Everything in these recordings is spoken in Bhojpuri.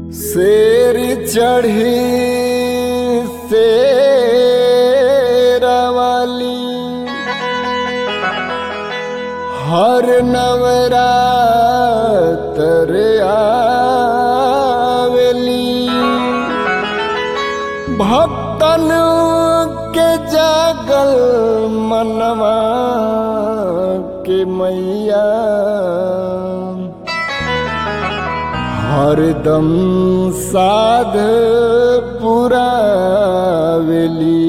शेर चढ़ी शेरवाली हर नवरात्र आवेली भक्तन के जागल मनवा के मैया हरदम साध पुरावेली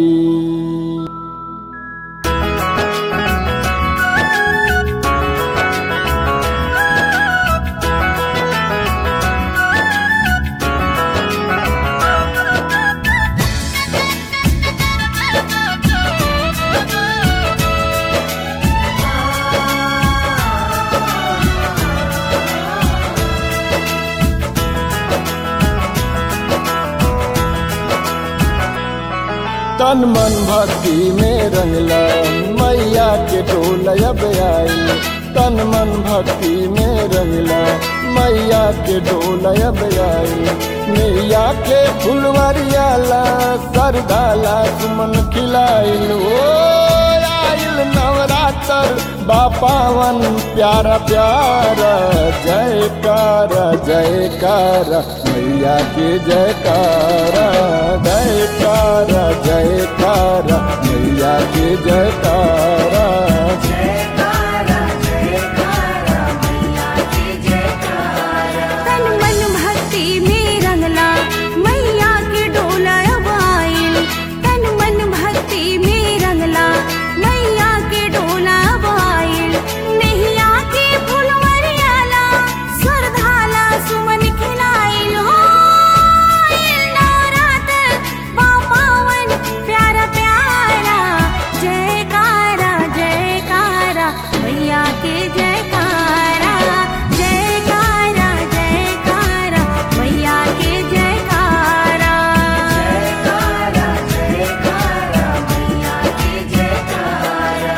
तन मन भक्ति में रंगला मैया के टोल अब आई तन मन भक्ति में रंगला मैया के डोल अब आई मैया के फुलवरियाला सरदाला सुमन खिलाइल ओ आइल नवरात्र बापावन प्यारा प्यारा जयकारा जयकारा मैया के जयकारा जयकारा जयकारा मैया के जयकारा जयकारा जयकारा मैया की जयकारा तन मन भक्ति में रंगला मैया के डोला अब आइल तन मन भक्ति में रंगला मैया के डोला अब आइल नैया के फुलवरियाला सरधाला सुमन खिलाइल हो आइल नवरात्र बापावन प्यारा प्यारा जयकारा जयकारा मैया के जयकारा जयकारा जयकारा मैया के जयकारा जयकारा जयकारा मैया के जयकारा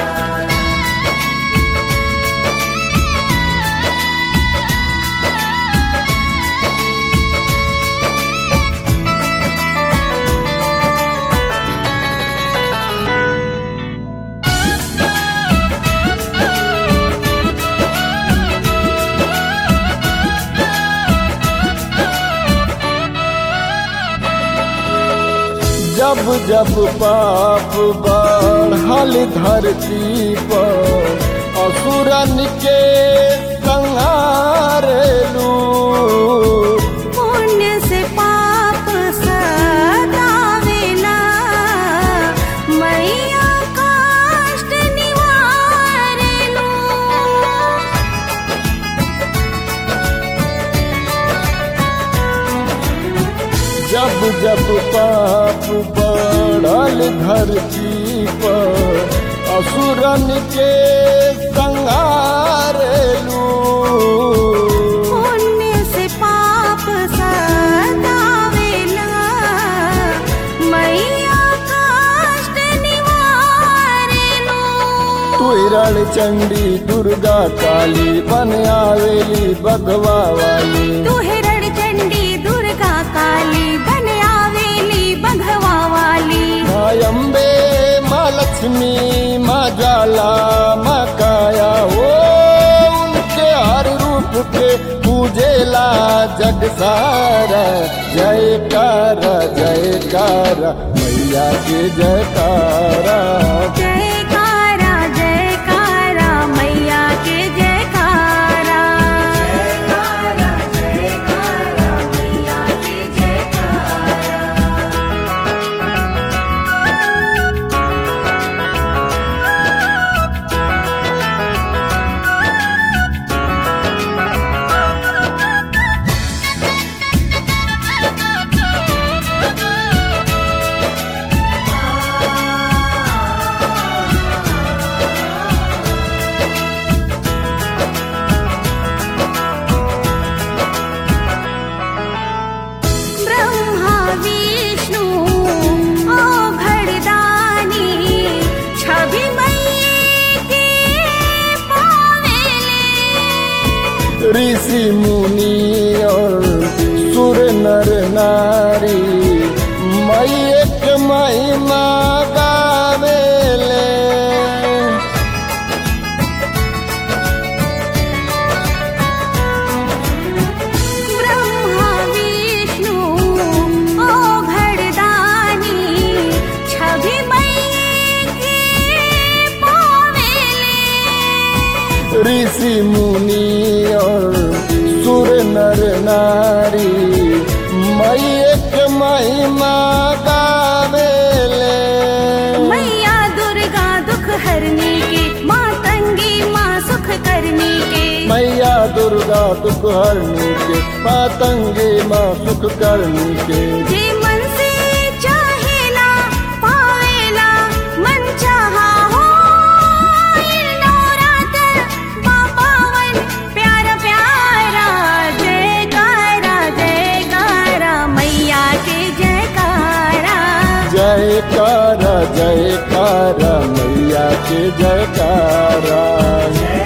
जब जब पाप बढ़ल धरती पर असुरन के संहारेलू पुण्य से पाप सदावेला मैया कष्ट निवारेलू जब जब पाप बढ़ल धरती पर असुरन के संहारेलू पुण्य से पाप सदावेला मैया कष्ट निवारेलू तुरण चंडी दुर्गा काली बन आवेली बगवा वाली तू हिरण चंडी दुर्गा काली बन आवेली बघवा वाली माँ अम्बे माँ लक्ष्मी माँ जाला माँ काया ओ उनके हर रूप के पूजेला जग सारा जयकारा जयकारा मैया के जयकारा जयकारा जयकारा मैया के जयकारा जयकारा जयकारा मैया के जयकारा ब्रह्मा विष्णु ओ भरदानी छवि मैये के पावेले ऋषि मुनि और सुर नर महिमा गावेले ब्रह्मा विष्णु ओ घरदानी छवि मैये के पावेले ऋषि मुनि और सुर नर नारी मैये के महिमा गावेले मैया दुर्गा दुख हरने के माँ तंगी माँ सुख करने के मैया दुर्गा दुख हरने के मातंगे माँ सुख करने के जे मन से चाहेला पावेला मन चाहा हो नवरात्र पावन प्यारा प्यारा जयकारा जयकारा मैया के जयकारा जयकारा जयकारा मैया के जयकारा